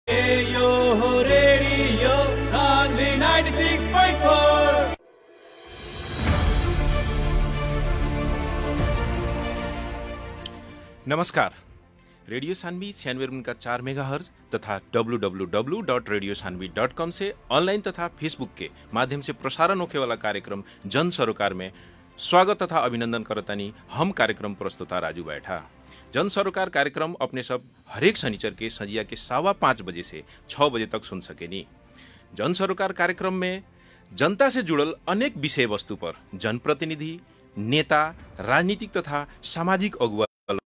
Yo ho radio, Sunday 96.4. नमस्कार radio Saanvi छियानवे उनका चार मेगा हर्ज तथा W dot radio Sanvi dot com से ऑनलाइन तथा फेसबुक के माध्यम से प्रसारण होने वाला कार्यक्रम जन सरोकार में स्वागत तथा अभिनंदन करतानी हम कार्यक्रम प्रस्तुता राजू बैठा जन सरोकार कार्यक्रम अपने सब हरेक शनिचर के संजिया के सवा पाँच बजे से छः बजे तक सुन सकेनी जन सरोकार कार्यक्रम में जनता से जुड़ल अनेक विषय वस्तु पर जनप्रतिनिधि नेता राजनीतिक तथा सामाजिक अगुवा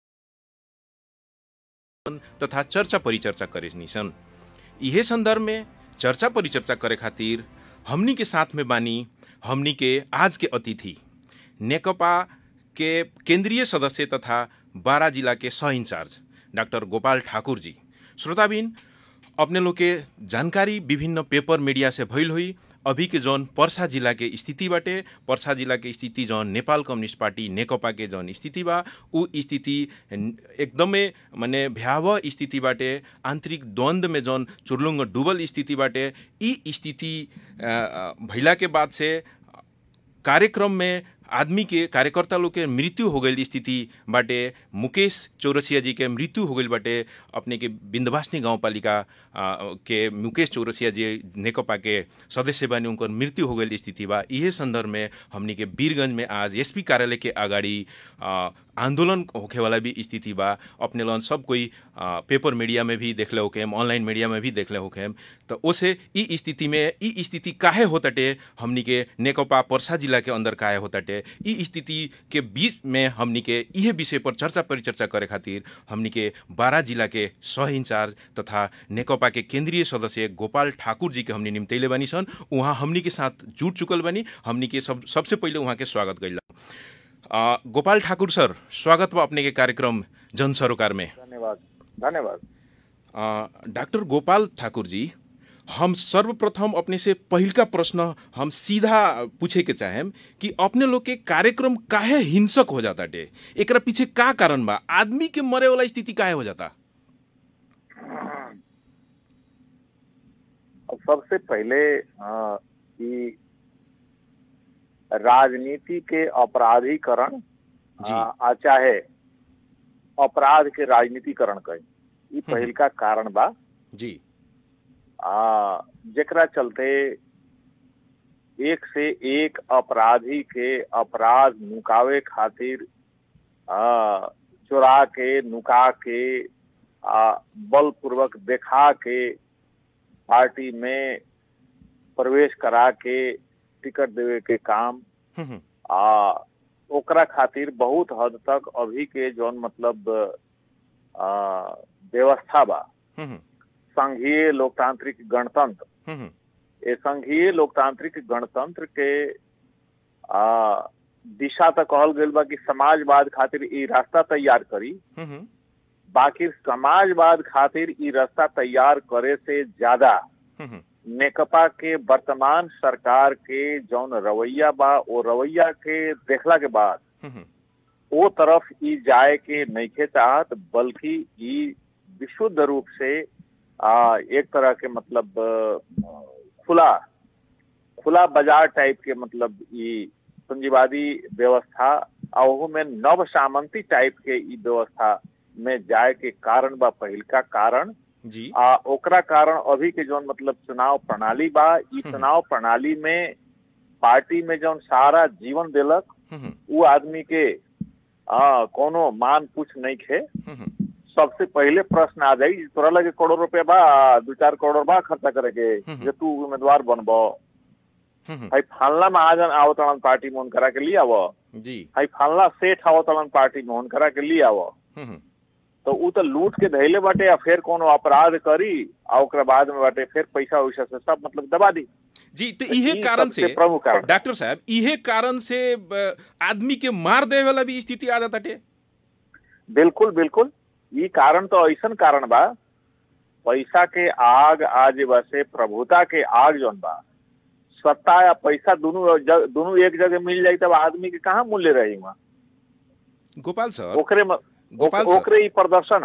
तथा चर्चा परिचर्चा करे सन इहे संदर्भ में चर्चा परिचर्चा करे खातिर हमनी के साथ में बानी हमनी के आज के अतिथि नेकपा के केंद्रीय सदस्य तथा बारा जिला के सह इंचार्ज डॉक्टर गोपाल ठाकुर जी श्रोताबिन अपने लोग के जानकारी विभिन्न पेपर मीडिया से भइल हुई अभी के जौन पर्सा जिला के स्थिति बाटे पर्सा जिला के स्थिति जौन नेपाल कम्युनिस्ट पार्टी नेकपा के जौन स्थिति बा उ स्थिति एकदमै माने भयावह स्थिति बाटे आन्तरिक द्वन्द्व में जौन चुर्लुङ्ग डुबल स्थिति बाटे ई स्थिति अ, अ, भइला के बाद से कार्यक्रम में आदमी के कार्यकर्ता लोग के मृत्यु हो गई स्थिति बाटे मुकेश चौरसिया जी के मृत्यु हो गई बाटे अपने के बिंदवासनी गाँव पालिका के मुकेश चौरसिया जी नेकपा के सदस्य बानी उनकर मृत्यु हो गई स्थिति बा इहे संदर्भ में हमनी के वीरगंज में आज एसपी कार्यालय के अगाडि आ, आंदोलन होखे वाला भी स्थिति बा अपने लन सब कोई आ, पेपर मीडिया में भी देखले होके हम ऑनलाइन मीडिया में भी देखले होके हम तो ओसे ई स्थिति में ई स्थिति काहे होताटे हमनी के नेकपा पर्सा जिला के अंदर काहे होताटे ई स्थिति के बीच में हमनी के इहे विषय पर चर्चा परिचर्चा करे खातिर हमनी के बारा जिला के सह इंचार्ज तथा नेकपा के केंद्रीय सदस्य गोपाल ठाकुर जी के हमनी निम्तैले बानी सन उहाँ हमनी के साथ जुट चुकल बानी हमनी के सब सबसे पहिले उहाँ के स्वागत कैला आ, गोपाल ठाकुर सर स्वागत बा अपने के कार्यक्रम जन सरोकार में धन्यवाद धन्यवाद आ, डॉक्टर गोपाल ठाकुर जी हम सर्वप्रथम अपने से पहिलका प्रश्न हम सीधा पूछे के चाहेम कि अपने लोग के कार्यक्रम काहे हिंसक हो जाता डे एकरा पीछे का कारण बा आदमी के मरे वाला स्थिति काहे हो जाता अब सबसे पहले अ, कि राजनीति के अपराधीकरण जी। अ, आ चाहे अपराध के राजनीतिकरण कहे ई हम्म। पहिल का कारण बा जी आ, जेकरा चलते एक से एक अपराधी के अपराध नुकावे खातिर आ, चुरा के नुका के आ, बलपूर्वक देखा के पार्टी में प्रवेश करा के टिकट देवे के काम हम्म, हम्म, आ ओकरा खातिर बहुत हद तक अभी के जौन मतलब आ, व्यवस्था बा हम्म, हम्म, संघीय लोकतांत्रिक गणतंत्र हम्म, हम्म, ये संघीय लोकतांत्रिक गणतंत्र के आ, दिशा तक कहल गईल बा कि समाजवाद खातिर ई रास्ता तैयार करी हम्म, हम्म, बाकी समाजवाद खातिर ई रास्ता तैयार करे से ज्यादा हम्म, हम्म, नेकपा के वर्तमान सरकार के जौन रवैया बा वो रवैया के देखला के बाद हम्म, वो तरफ ई जाए के नइखे चाहत बल्कि ई विशुद्ध रूप से आ, एक तरह के मतलब अ, खुला खुला बाजार टाइप के मतलब ई पूंजीवादी व्यवस्था आ ओहू में नव सामंती टाइप के ई व्यवस्था में जाए के कारण बा पहिलका कारण जी आ ओकरा कारण अभी के जौन मतलब चुनाव प्रणाली बा ई चुनाव प्रणाली में पार्टी में जौन सारा जीवन देलक हम्म, हम्म, उ आदमी के आ, कोनो मान पूछ नहीं खे हम्म, हम्म, सबसे पहले प्रश्न आ जाई तोरा लगे करोड़ रुपया बा दू चार करोड़ बा खर्चा करे के हम्म। जे तू उम्मीदवार बनबो हम्म, हम्म, भाई फालना महाजन आओ तड़न पार्टी में करा के लिए आवो जी भाई फालना सेठ आओ तड़न पार्टी में करा के लिए आवो हम्म, हम्म, तो उ तो लूट के धैले बाटे या फिर कोनो अपराध करी आ ओकरा बाद में बाटे फिर पैसा वैसा से सब मतलब दबा दी जी तो इहे ई कारण सबसे से प्रमुख कारण डॉक्टर साहब इहे कारण से अ, आदमी के मार दे वाला भी स्थिति आ जाता टे बिल्कुल बिल्कुल ई कारण तो ऐसन कारण बा पैसा के आग आज वैसे प्रभुता के आग जौन बा सत्ता या पैसा दोनों जग, दोनों एक जगह मिल जाई तब आदमी के कहाँ मूल्य रही वहाँ गोपाल सर ओकरे में गोपाल ओक- सर। ओकरे ई प्रदर्शन है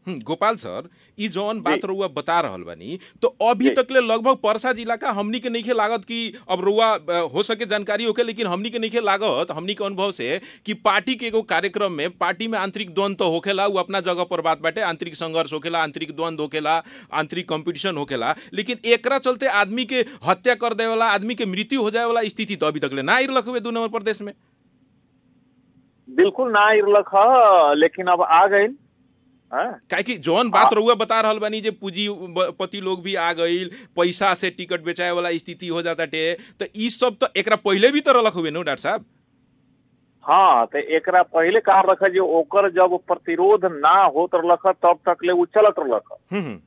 हम्म, गोपाल सर ई जौन बात जी। रउआ बता रहल बानी तो अभी जी। तकले लगभग परसा जिला का हमनी के नइखे लागत कि अब रउआ अ, हो सके जानकारी होके लेकिन हमनी के नइखे लागत हमनी के अनुभव से कि पार्टी के एगो कार्यक्रम में पार्टी में आंतरिक द्वंद तो होखेला उ अपना जगह पर बात बाटे आंतरिक संघर्ष होखेला आंतरिक द्वंद होखेला आंतरिक कंपटीशन होखेला लेकिन एकरा चलते आदमी के हत्या कर दे वाला आदमी के मृत्यु हो जाए वाला स्थिति तो अभी तकले ना आइल हुए दू नंबर प्रदेश में बिल्कुल ना इरलक ह लेकिन अब आ गई काहे कि जौन बात आ- रउआ बता रहल बानी जे पूंजीपति लोग भी आ गईल पैसा से टिकट बेचाए वाला स्थिति हो जाता टे तो ई सब तो एकरा पहले भी तो रलक हुए नो डॉक्टर साहब हाँ तो एकरा पहले कहा रखा जो ओकर जब प्रतिरोध ना होत रलक ह, तब तक ले उ चलत रलक ह। हम्म, हम्म,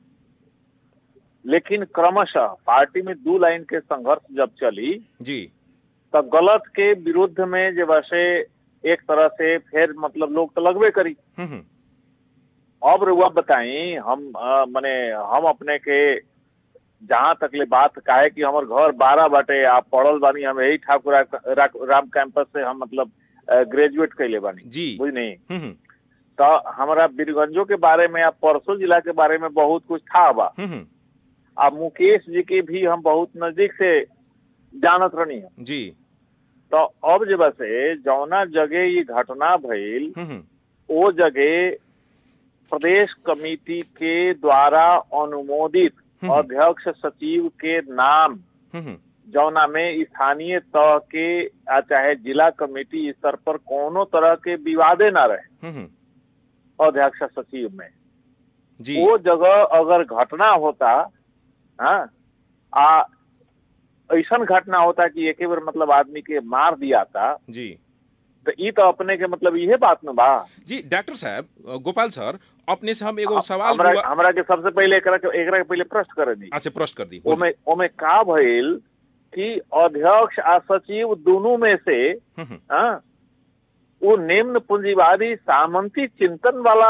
लेकिन क्रमशः पार्टी में दू लाइन के संघर्ष जब चली जी तो गलत के विरुद्ध में जो वैसे एक तरह से फिर मतलब लोग तो लगबे करी हम्म, हम्म, अब रुआ बताई हम अ, मने हम अपने के जहाँ तक ले बात काहे कि हमर घर बारह बाटे आप पढ़ल बानी हम यही ठाकुर रा- राम कैंपस से हम मतलब ग्रेजुएट कैले बानी जी बुझनी हम्म, हम्म, तो हमारा बीरगंजो के बारे में या परसों जिला के बारे में बहुत कुछ था बा हम्म, हम्म, आ मुकेश जी के भी हम बहुत नजदीक से जानत रहनी है जी तो अब जब से जौना जगह ये घटना भइल हम्म, हम्म, वो जगह प्रदेश कमेटी के द्वारा अनुमोदित हम्म। अध्यक्ष सचिव के नाम हम्म, हम्म, जौना में स्थानीय तह के आ चाहे जिला कमेटी स्तर पर कोनो तरह के विवादे ना रहे हम्म, अध्यक्ष सचिव में जी वो जगह अगर घटना होता हाँ आ ऐसा घटना होता कि एक बार मतलब आदमी के मार दिया था जी तो ई तो अपने के मतलब इहे बात न बा जी डॉक्टर साहब अ, गोपाल सर अपने से हम एगो सवाल हमरा हुआ- हमरा के सबसे पहले एकरा के एकरा के पहले प्रश्न करे दी अच्छा प्रश्न कर दी ओमे ओमे का भइल कि अध्यक्ष आ सचिव दोनों में से हम्म, हम्म, हाँ, वो निम्न पूंजीवादी सामंती चिंतन वाला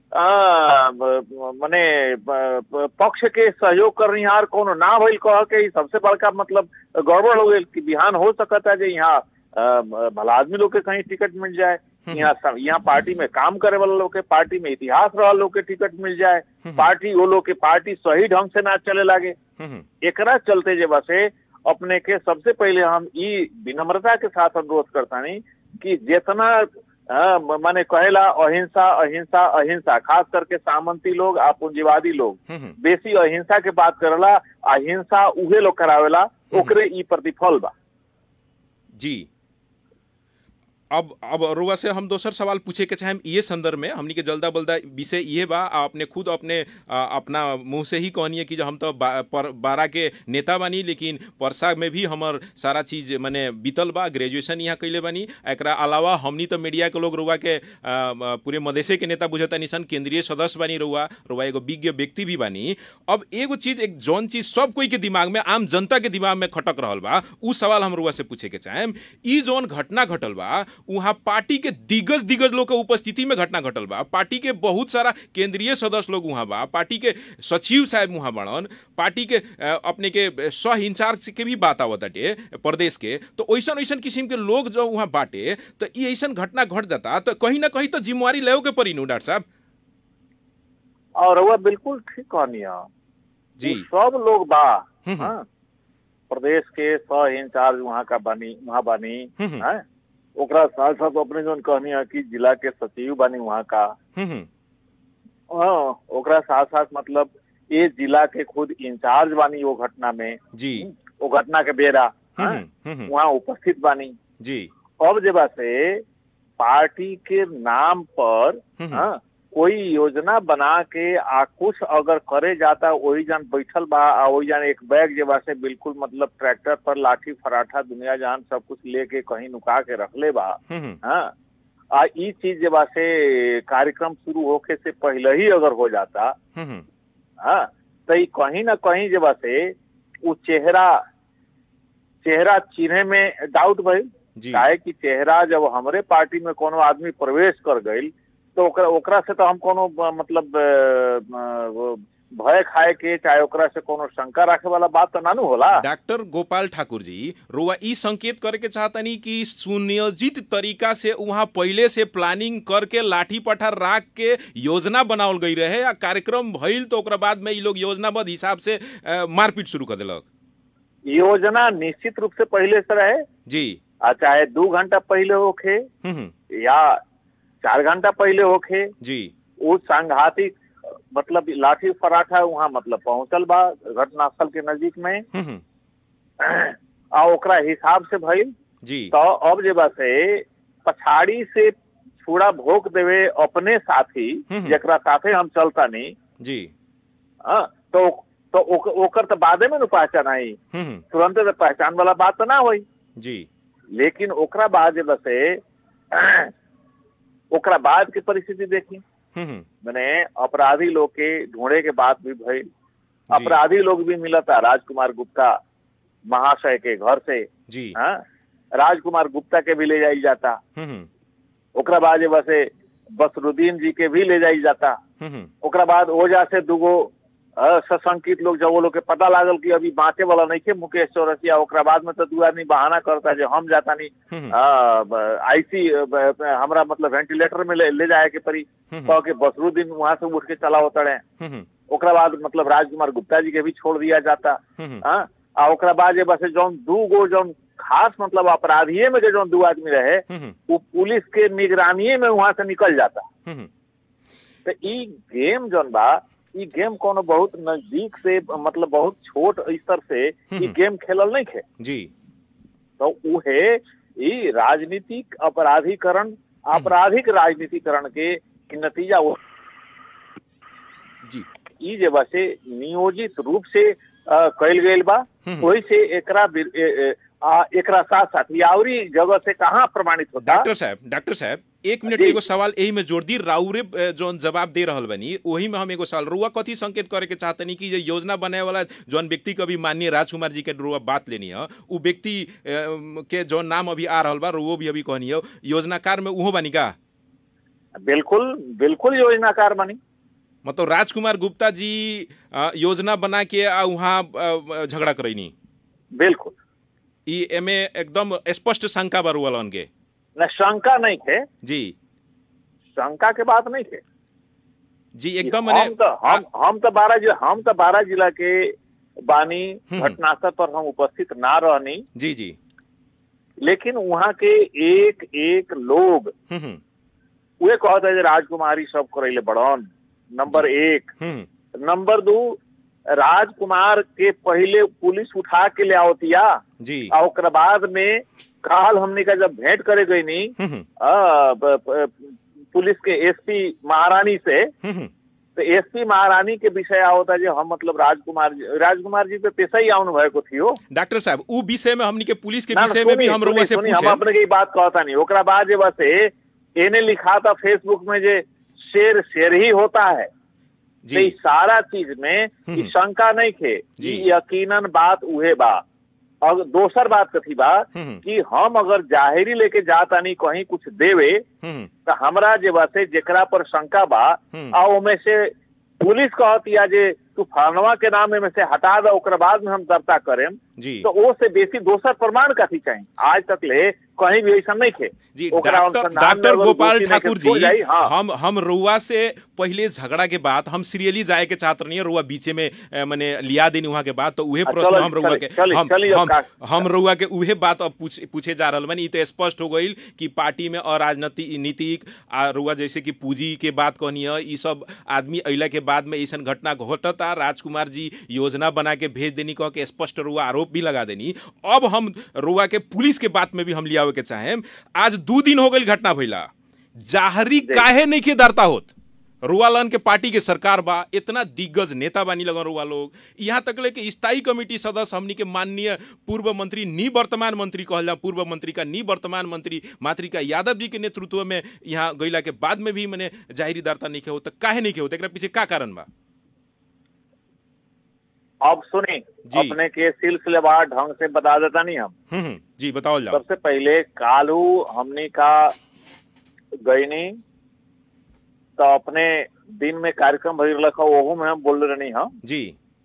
आ, ब- मने ब- ब- पक्ष के सहयोग करनिहार कोनो ना भइल कह के ई सबसे बड़का मतलब गड़बड़ हो गई कि बिहान हो सकता है जे यहाँ आ, भला आदमी लोग के कहीं टिकट मिल जाए यहाँ सब- यहाँ पार्टी में काम करे वाला लोग के पार्टी में इतिहास रहा लोग के टिकट मिल जाए पार्टी वो लोग के पार्टी सही ढंग से ना चले लागे हम्म, हम्म, एकरा चलते जे बसे अपने के सबसे पहले हम ई विनम्रता के साथ अनुरोध करता नहीं कि जितना अ, म- माने कहेला अहिंसा अहिंसा अहिंसा खास करके सामंती लोग आ पूंजीवादी लोग हम्म, हम्म, बेसी अहिंसा के बात करेला अहिंसा उहे लोग करावेला ओकरे ई प्रतिफल बा जी अब अब रुआ से हम दोसर सवाल पूछे के चाहे ये संदर्भ में हमनी के जल्दा बल्दा विषय ये बा आ अपने खुद अपने आ, अपना मुंह से ही कहनी है कि जो हम तो बा, पर, बारह के नेता बानी लेकिन परसा में भी हमर सारा चीज मने बीतल बा ग्रेजुएशन यहाँ कैले बानी एकरा अलावा हमनी तो मीडिया के लोग रुआ के आ, आ, पूरे मदेशे के नेता बुझता निसन केंद्रीय सदस्य बानी रुआ रुआ एगो विज्ञ व्यक्ति भी बानी अब एगो चीज एक जौन चीज सब कोई के दिमाग में आम जनता के दिमाग में खटक रहल बा उ सवाल हम रुआ से पूछे के चाहेम ई जौन घटना घटल बा वहाँ पार्टी के दिग्गज दिग्गज लोग के उपस्थिति में घटना घटल बा पार्टी के बहुत सारा केंद्रीय सदस्य लोग वहाँ बा पार्टी के सचिव साहब वहाँ बड़न पार्टी के अ, अपने के सह इंचार्ज के भी बात आवत बाटे प्रदेश के तो ऐसन ऐसन किस्म के लोग जो वहाँ बाटे तो ई ऐसन घटना घट जाता तो कहीं ना कहीं तो जिम्मेवारी ले के पड़ी नु डॉक्टर साहब और वह बिल्कुल ठीक कहनी है जी उ सब लोग बा हम्म, हम्म। हाँ, प्रदेश के सह इंचार्ज वहाँ का बानी वहाँ बानी हम्म, हम्म। हैं? ओकरा साथ साथ अपने जो कहनी है कि जिला के सचिव बानी वहाँ का हम्म, हम्म, हाँ, ओकरा साथ साथ मतलब ये जिला के खुद इंचार्ज बानी वो घटना में जी वो घटना के बेरा हम्म, हाँ, हम्म, हम्म, वहाँ उपस्थित बानी जी अब जब से पार्टी के नाम पर हम्म, हाँ, कोई योजना बना के आ कुछ अगर करे जाता वही जान बैठल बा आ वही जान एक बैग जे बा से बिल्कुल मतलब ट्रैक्टर पर लाठी फराठा दुनिया जान सब कुछ लेके कहीं नुका के रखले बा हम्म, हम्म, हाँ आ ई चीज जे बा से कार्यक्रम शुरू होके से पहले ही अगर हो जाता हम्म, हम्म, हाँ तो ई कहीं ना कहीं जे बा से वो चेहरा चेहरा चिन्हे में डाउट भइल जी काहे कि चेहरा जब हमरे पार्टी में कोनो आदमी प्रवेश कर गईल तो ओकरा ओकरा से तो हम कोनो अ, मतलब अ, अ, वो भय खाए के चाहे ओकरा से कोनो शंका रखे वाला बात तो नानू होला डॉक्टर गोपाल ठाकुर जी रुआ ई संकेत करे के चाहतनी कि सुनियोजित तरीका से वहाँ पहले से प्लानिंग करके लाठी पठार राख के योजना बनावल गई रहे आ कार्यक्रम भइल तो ओकरा बाद में ई लोग योजनाबद्ध हिसाब से अ, मारपीट शुरू कर देलक योजना निश्चित रूप से पहले से रहे जी आ चाहे दू घंटा पहले होखे हम्म, हम्म, या चार घंटा पहले होखे जी वो सांघातिक मतलब लाठी पराठा वहाँ मतलब पहुंचल बा घटनास्थल के नजदीक में हम्म, हम्म, आ ओकरा हिसाब से भइल जी तो अब जे बा से पछाड़ी से छुड़ा भोग देवे अपने साथी हम्म। जकरा साथे हम चलता नहीं जी हाँ, तो तो ओक- ओकर तो बादे में न पहचान आई हम्म, हम्म, तुरंत तो पहचान वाला बात तो ना हुई जी लेकिन ओकरा बाद जे बसे ओकरा बाद की परिस्थिति देखी हम्म, हम्म, मैंने अपराधी लोग के ढूंढे के बाद भी भइल अपराधी लोग भी मिलता राजकुमार गुप्ता महाशय के घर से जी हाँ राजकुमार गुप्ता के भी ले जाई जाता हम्म, हम्म, ओकरा बाद जे बसे बसरुद्दीन जी के भी ले जाई जाता हम्म, हम्म, ओकरा बाद ओजा से दूगो अ, सशंकित लोग जब वो लोग के पता लागल कि अभी बाँचे वाला नहीं थे मुकेश चौरसिया ओकरा बाद में तो दू आदमी बहाना करता जो हम जाता नहीं हम्म, आईसी हमरा मतलब वेंटिलेटर में ले, ले जाए के परी हम्म, कह के बसरुद्दीन वहां से उठ के चला उतरे हम्म, हम्म, ओकरा बाद मतलब राजकुमार गुप्ता जी के भी छोड़ दिया जाता हम्म, हाँ आ ओकरा बाद जे बस जौन दू गो जौन खास मतलब अपराधिये में के जौन दू आदमी रहे हम्म, वो पुलिस के निगरानी में वहां से निकल जाता हम्म, तो ई गेम जौन बा ई गेम कोनो बहुत नजदीक से मतलब बहुत छोट स्तर से ई हम्म। गेम खेलल नहीं खे जी तो उहे ई राजनीतिक अपराधीकरण आपराधिक राजनीतिकरण के के नतीजा वो जी ई जे बा से नियोजित रूप से अ, कइल गइल बा हम्म। वही से एकरा बिर- ए- ए- आ, एकरा साथ साथ यावरी जगह से कहाँ प्रमाणित होता डॉक्टर साहब डॉक्टर साहब एक मिनट जी। एगो सवाल यही में जोड़ दी राउरे अ, जौन जवाब दे रहल बनी वही में हम एगो सवाल रुआ कथी संकेत करे के चाहतनी कि ये योजना बनाए वाला जौन व्यक्ति के अभी माननीय राजकुमार जी के रुआ बात लेनी है उ व्यक्ति अ, के जौन नाम अभी आ रहल बा रुओ भी अभी कहनी है योजनाकार में उहो बनी का बिल्कुल बिल्कुल योजनाकार बनी मतलब राजकुमार गुप्ता जी अ, योजना बना के आ वहाँ अ, झगड़ा करैनी बिल्कुल ई एमे एकदम स्पष्ट शंका बा रुअलन के न शंका नहीं थे जी शंका के बात नहीं थे जी एकदम हम मने तो हम हम तो बारह जिला हम तो बारह जिला के बानी हम्म। घटनास्थल पर हम उपस्थित ना रहनी जी जी लेकिन वहाँ के एक एक लोग हम्म हम्म वे कहते जे राजकुमारी सब करैले बड़न नंबर एक हम्म नंबर दू राजकुमार के पहले पुलिस उठा के ले आवतिया जी और ओकरा बाद में काल हमने का जब भेंट करे गई नी हम्म हम्म आ, ब- ब- पुलिस के एसपी महारानी से हम्म हम्म तो एसपी महारानी के विषय आवता जे हम मतलब राजकुमार जी राजकुमार जी पे पेशा ही आउन भएको थियो डॉक्टर साहब उ विषय में हमनी के पुलिस के ना, ना, विषय में भी सुनी, हम रुआ सुनी, से सुनी, हम पूछे अपने के ई बात कहता नहीं ओकरा बाद जे बस एने लिखा था फेसबुक में जे शेर शेर ही होता है तो ई जी सारा चीज में ई हम्म। शंका नहीं थे जी। ई यकीनन बात उहे बा और दोसर बात कथी बा हम्म कि हम अगर जाहिरी लेके जातानी कहीं कुछ देवे हम्म तो हमरा जे बा से जेकरा पर शंका बा हम्म। आ ओमे से पुलिस कहतिया जे तू फलनवा के नाम में से हटा दो ओकरा बाद में हम दर्ता करेम जी तो ओ से बेसी दोसर प्रमाण कथी चाहिए आज तक ले कहीं भी ऐसा नहीं थे जी ओकरा डॉक्टर अनुसंधान में डॉक्टर अगर गोपाल दोषी नहीं ठाकुर के छोड़ जी जाई, हाँ। हम हम रुआ से पहले झगड़ा के बाद हम सीरियली जाए के चाहत नहीं रुआ बीचे में अ, मने लिया देनी वहाँ के बाद तो उहे आ, प्रश्न चलो, हम रुआ चली, के चली, हम चली अब हम का- हम रुआ के उहे बात अब पूछ, पूछे जा रहल बनी ई तो स्पष्ट हो गईल कि पार्टी में अराजनीति नीतिक आ रुआ जैसे कि पूंजी के बात कहनी है ई सब आदमी अइला के बाद में ऐसा घटना घटता राजकुमार जी योजना बना के भेज देनी कह के स्पष्ट रुआ आरोप भी लगा देनी अब हम रुआ के पुलिस के बात में भी हम लियावे के चाहें आज दू दिन हो गई घटना भइला जाहरी काहे नहीं के डरता होत रुआलन के पार्टी के सरकार बा इतना दिग्गज नेता बानी लगन रुआ लोग यहाँ तक ले कि स्थायी कमेटी सदस्य हमनी के माननीय पूर्व मंत्री निवर्तमान मंत्री कहला पूर्व मंत्री का निवर्तमान मंत्री मातृका यादव जी के नेतृत्व में यहाँ गईला के बाद में भी मैंने जाहिरी दरता नहीं के हो तो काहे नहीं के हो एकरा पीछे का कारण बा अब सुनी जी। अपने के सिलसिलेवार ढंग से बता देता नहीं हम हम्म हम्म, जी बताओ जाओ सबसे पहले कालू हमने का गईनी तो अपने दिन में कार्यक्रम भइल रखा ओहू में हम बोल रहनी हम जी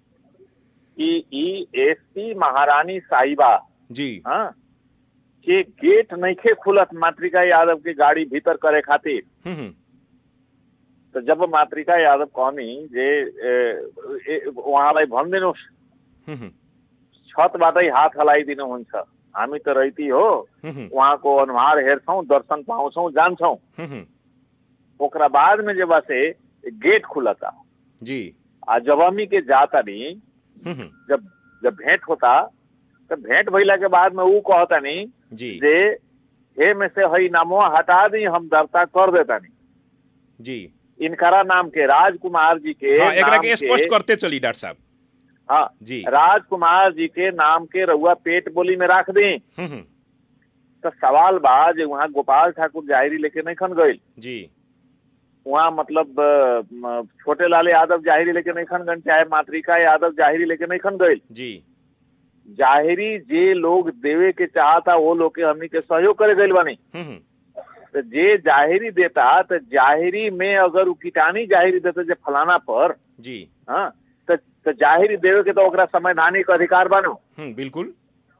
कि ई एसपी महारानी साहिबा जी हाँ के गेट नइखे खुलत मातृका यादव के गाड़ी भीतर करे खातिर हम्म, हम्म, तो जब मातृका यादव कहनी जे ए, ए, उहाँलाई भनिदिनुहोस् हम्म, हम्म, छतबाटै हात हलाइ दिनुहुन्छ हामी त रहिती हो हम्म, हम्म, उहाँको अनुहार हेर्छौँ दर्शन पाउँछौँ जान्छौँ हम्म, हम्म, ओकरा बाद में जब से गेट खुलता जी आ जब हमी के जाता नहीं हम्म, हम्म, जब जब भेंट होता तो भेंट भइला के बाद में ऊ कहता नहीं जी जे हे में से हई नामो हटा दी हम दर्ता कर देता नहीं जी इनकरा नाम के राजकुमार जी के हाँ एकरा नाम के स्पष्ट करते चली डॉक्टर साहब हाँ जी राजकुमार जी के नाम के रउआ पेट बोली में रख दी हम्म, हम्म, तो सवाल बा जे वहाँ गोपाल ठाकुर जाहिरी लेके नहीं खन गई जी वहाँ मतलब अ, म, छोटे लाल यादव जाहिरी लेके नहीं खन गई चाहे मातृका यादव जाहिरी लेके नहीं खन गई जी जाहिरी जे लोग देवे के चाहता वो लोग के हमनी के सहयोग करे गइल बानी हम्म, हम्म, तो जे जाहिरी देता तो जाहिरी में अगर उ कीटानी जाहिरी देता जे फलाना पर जी हाँ तो, तो जाहिरी देवे के तो ओकरा संवैधानिक अधिकार बानो हम्म, बिल्कुल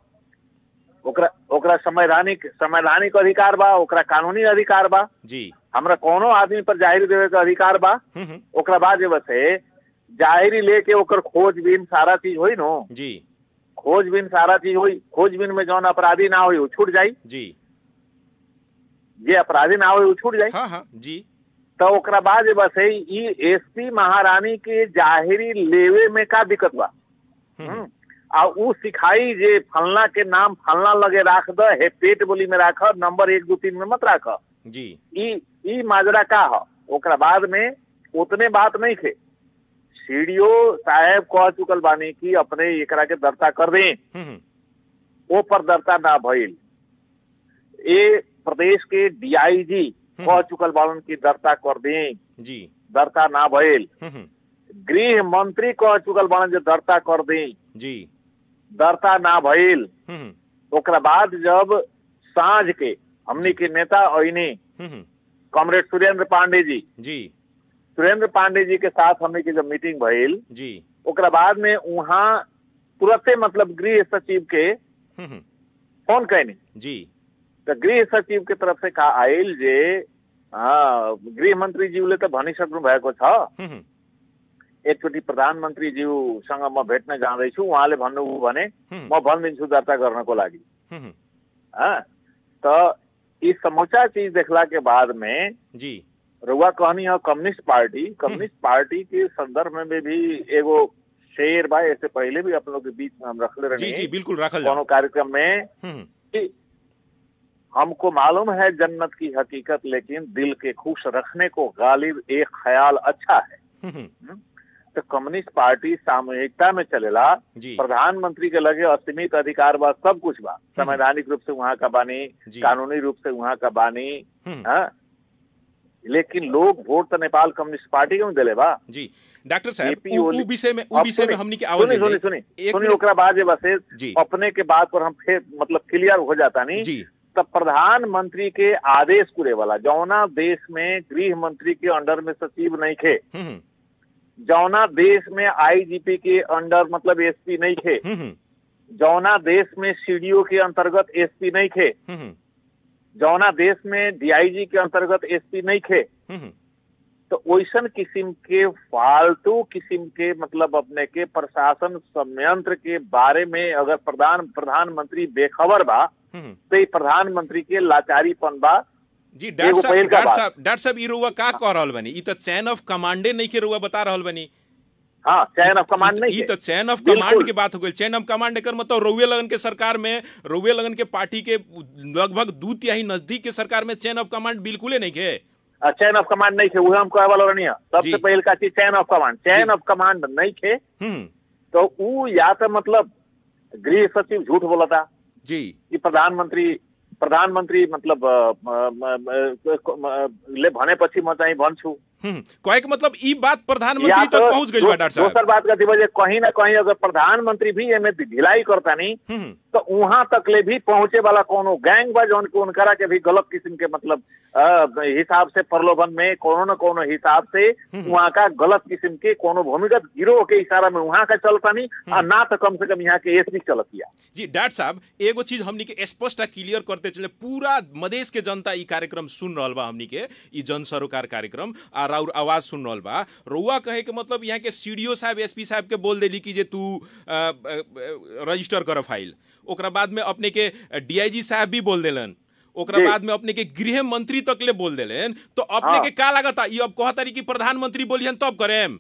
ओकरा ओकरा संवैधानिक संवैधानिक अधिकार बा ओकरा कानूनी अधिकार बा जी हमरा कोनो आदमी पर जाहिरी देवे के अधिकार बा हम्म, हम्म, ओकरा बाद जे बसे जाहिरी लेके ओकर खोजबीन सारा चीज होई नो जी खोजबीन सारा चीज होई खोजबीन में जौन अपराधी ना होई उ छूट जाई जी जे अपराधी ना होई उ छूट जाई हाँ हाँ जी तो ओकरा बाद जे बसे ई एसपी महारानी के जाहिरी लेवे में का दिक्कत बा हम्म, हम्म। आ उ सिखाई जे फलना के नाम फलना लगे राख द हे पेट बोली में राख नंबर एक दो तीन में मत राख जी ई ई माजरा का ह ओकरा बाद में उतने बात नहीं थे सीडीओ साहब कह चुकल बानी कि अपने एकरा के दर्ता कर दें हम्म, हम्म, ओ पर दर्ता ना भइल ए प्रदेश के डीआईजी कह चुकल बालन की दर्ता कर दें जी दर्ता ना भइल हम्म, हम्म, गृह मंत्री कह चुकल बालन जे दर्ता कर दें जी दर्ता ना भइल हम्म, हम्म, ओकरा बाद जब साँझ के हमनी के नेता अइनी हम्म, हम्म, कॉमरेड सुरेंद्र पांडे जी जी सुरेंद्र पांडे जी के साथ हमनी के जब मीटिंग भइल जी ओकरा बाद में वहाँ तुरंते मतलब गृह सचिव के हम्म, हम्म, फोन कैनी जी तो गृह सचिव के तरफ से कहा आयल जे हाँ गृह मंत्री ज्यूले त भनिसक्नु भएको छ हम्म, हम्म, एकचोटि प्रधानमन्त्री ज्यूसँग म भेट्न जाँदैछु उहाँले भन्नुभयो भने हम्म, म भनिदिन्छु दर्ता गर्नको लागि हम्म, हम्म, हाँ त यी समूचा चीज देखला के बाद में जी रुआ कहनी है कम्युनिस्ट पार्टी कम्युनिस्ट पार्टी के संदर्भ में भी एगो शेर बा ऐसे पहले भी आप लोग के बीच में हम रखले जी जी रहे बिल्कुल रखल कोनो जाओ कार्यक्रम में हम्म, कि हमको मालूम है जन्नत की हकीकत लेकिन दिल के खुश रखने को गालिब एक ख्याल अच्छा है हम्म, हम्म, तो कम्युनिस्ट पार्टी सामूहिकता में चलेला जी प्रधानमंत्री के लगे असीमित अधिकार बा सब कुछ बा संवैधानिक रूप से वहाँ का बानी जी। कानूनी रूप से वहाँ का बानी हम्म, हाँ लेकिन लोग वोट तो नेपाल कम्युनिस्ट पार्टी के में दिले बा जी डॉक्टर साहब एपी उ- उ ओली- विषय में उ अब विषय में सुनी, हमनी के सुनी आवल सुनी सुनी एक सुनी मिनट- ओकरा बाद जे बसे जी अपने के बात पर हम फिर मतलब क्लियर हो जाता नहीं जी तब प्रधानमंत्री के आदेश पूरे वाला जौना देश में गृह मंत्री के अंडर में सचिव नहीं थे हम्म, हम्म, जौना देश में आईजीपी के अंडर मतलब एसपी नहीं थे हम्म, हम्म, जौना देश में सीडीओ के अंतर्गत एसपी नहीं थे हम्म, हम्म, जौना देश में डीआईजी के अंतर्गत एसपी नहीं थे हम्म, हम्म, तो वैसन किस्म के फालतू किस्म के मतलब अपने के प्रशासन संयंत्र के बारे में अगर प्रधान प्रधानमंत्री बेखबर बा हम्म, तो ये प्रधानमंत्री के लाचारीपन बा जी डॉक्टर एगो साहब पहिल का डॉक्टर बात। साहब डॉक्टर साहब ई रुआ का कह रहल बनी ई तो चैन ऑफ कमांडे नहीं के रुआ बता रहल बनी हाँ चैन ऑफ कमांड ई- नहीं ई है तो चैन ऑफ बिल्कुल। कमांड की बात हो गई चैन ऑफ कमांड एकर मतलब रउए लगन के सरकार में रउए लगन के पार्टी के लगभग दू तिहाई नजदीक के सरकार में चैन ऑफ कमांड बिल्कुले नहीं के चैन ऑफ कमांड नहीं थे वो हम कहे वाला नहीं है सबसे जी। पहले का चीज चैन ऑफ कमांड चैन जी। ऑफ कमांड नहीं थे हम्म तो वो या तो मतलब गृह सचिव झूठ बोला था जी कि प्रधानमंत्री प्रधानमंत्री मतलब अ, म- म- म- म- ले भनेपछि म चाहिँ भन्छु हम्म, कहे के मतलब ई बात या प्रधानमंत्री तो तक पहुंच गई बा दो- डॉक्टर साहब दोसर बात का वजह कहीं ना कहीं अगर प्रधानमंत्री भी एमे ढिलाई करता नहीं हम्म, तो वहां तक ले भी पहुंचे वाला कोनो गैंग बा जौन के उनकरा के भी गलत किस्म के मतलब अ, हिसाब से प्रलोभन में कोनो न कोनो हिसाब से वहाँ का गलत किस्म के कोनो भूमिगत गिरोह के इशारा में वहाँ का चलता नहीं और ना तो कम से कम यहाँ के एसपी चलतिया जी डॉक्टर साहब एगो चीज हमनी के स्पष्ट आ क्लियर करते चले पूरा मदेश के जनता ई कार्यक्रम सुन रहल बा हमनी के ई जन सरोकार कार्यक्रम आ राउर आवाज सुन रहल बा रउआ कहे के मतलब यहाँ के सीडीओ साहब एसपी साहब के बोल देली कि जे तू अ, अ, अ, रजिस्टर कर फाइल ओकरा बाद में अपने के डीआईजी साहब भी बोल देलन ओकरा जी। बाद में अपने के गृह मंत्री तक ले बोल देलन तो अपने हाँ। के का लागता ई अब कहतारी कि प्रधानमंत्री बोलिहन तब करेम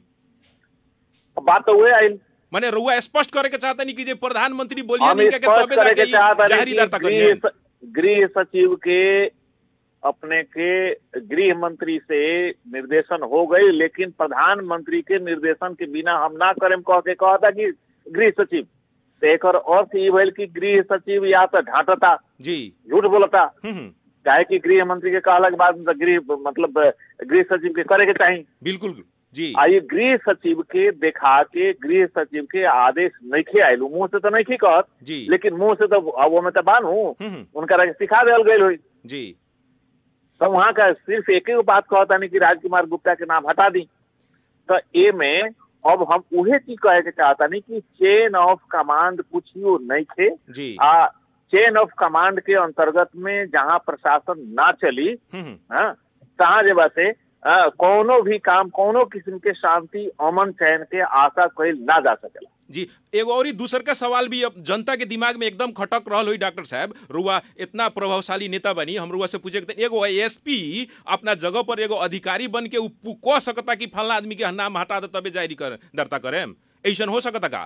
अब बात तो हुए आइल माने रउआ स्पष्ट करे के चाहता नहीं कि जे प्रधानमंत्री बोलिहन हम इनका के स्पष्ट तबे करे जाके के ई चाहता जाहिर दर्ता गृह करियन स- गृह सचिव के अपने के गृह मंत्री से निर्देशन हो गई लेकिन प्रधानमंत्री के निर्देशन के बिना हम ना करें कह के कहा था कि गृह सचिव तो एक अर्थ ई भइल कि गृह सचिव या तो ढांटता जी झूठ बोलता हम्म हम्म, चाहे कि गृह मंत्री के कहला के बाद में तो गृह मतलब गृह सचिव के करे के चाहिए बिल्कुल जी आ ये गृह सचिव के देखा के गृह सचिव के आदेश नहीं आयल मुंह से तो नहीं कहत जी लेकिन मुंह से तो अब वो में तो बानू हम्म, उनका सिखा देल गई हुई जी तो वहाँ का सिर्फ एक ही बात कहता नहीं कि राजकुमार गुप्ता के नाम हटा दी तो ए में अब हम उहे चीज कहे के चाहता नहीं कि चेन ऑफ कमांड कुछ ही नहीं थे जी आ चेन ऑफ कमांड के अंतर्गत में जहाँ प्रशासन ना चली हम्म, हाँ, तहाँ जे बाते अ, कोनो भी काम कोनो किस्म के शांति अमन चैन के आशा कईल ना जा सकेला जी एगो और ही दूसर का सवाल भी अब जनता के दिमाग में एकदम खटक रहल हुई डॉक्टर साहब रुआ इतना प्रभावशाली नेता बनी हम रुआ से पूछे के तनी, एगो एसपी अपना जगह पर एगो अधिकारी बन के उ पु- कह सकता कि फलना आदमी के नाम हटा दे तबे जारी कर दर्ता करेम ऐसन हो सकता का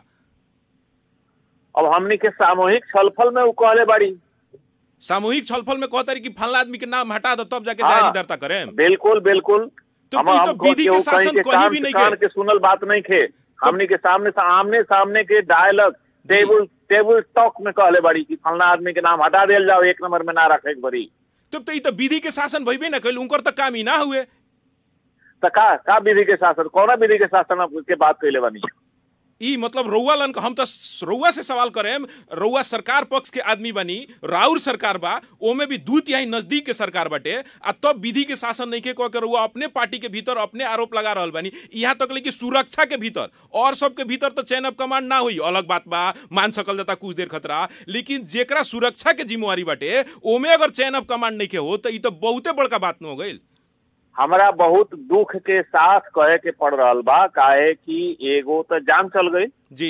अब हमनी के सामूहिक छलफल में उ कहले बाड़ी सामूहिक छलफल में कहता कि फलना आदमी के नाम हटा दे तब जाके हाँ। जारी दर्ता करेम बिल्कुल बिल्कुल तो हम ई तो हम विधि के केहू शासन कहीं के कहीं कान भी से नहीं कान के। के सुनल बात नहीं खे हमनी के सामने से आमने सामने के डायलॉग टेबल टेबल टॉक में कहले बाड़ी कि फलना आदमी के नाम हटा देल जाओ एक नंबर में ना रखे के बड़ी तब तो ई तो विधि के शासन भइबे ना कैल उनकर तो काम ही ना हुए तो का का विधि के शासन कौन विधि के शासन अब के बात कैले बनी ई मतलब रउआ लन हम तो रउआ से सवाल करेम रउआ सरकार पक्ष के आदमी बनी राउर सरकार बा ओमे भी दू तिहाई नजदीक के सरकार बाटे आ तब विधि के शासन नहीं के कह के रउआ अपने पार्टी के भीतर अपने आरोप लगा रहल बानी यहाँ तक ले कि सुरक्षा के भीतर और सब के भीतर तो चैन ऑफ कमांड ना हुई अलग बात बा मान सकल जाता कुछ देर खतरा लेकिन जेकरा सुरक्षा के जिम्मेवारी बाटे ओमे अगर चैन ऑफ कमांड नहीं के हो तो ई तो बहुते बड़का बात न हो गई हमरा बहुत दुख के साथ कहे के पड़ रहल बा काहे कि एगो तो जान चल गई जी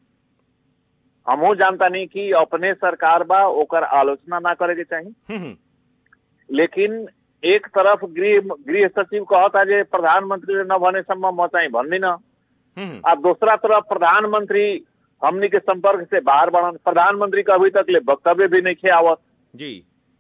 हमहू जानता नहीं कि अपने सरकार बा ओकर आलोचना ना करे के चाहिए हम्म हम्म, लेकिन एक तरफ गृह गृह सचिव कहता जे प्रधानमंत्री ने न भने सम्म म चाहिँ भन्दिन हम्म हम्म, आ दूसरा तरफ प्रधानमंत्री हमनी के संपर्क से बाहर बढ़न प्रधानमंत्री का अभी तक ले वक्तव्य भी नहीं खे आवत जी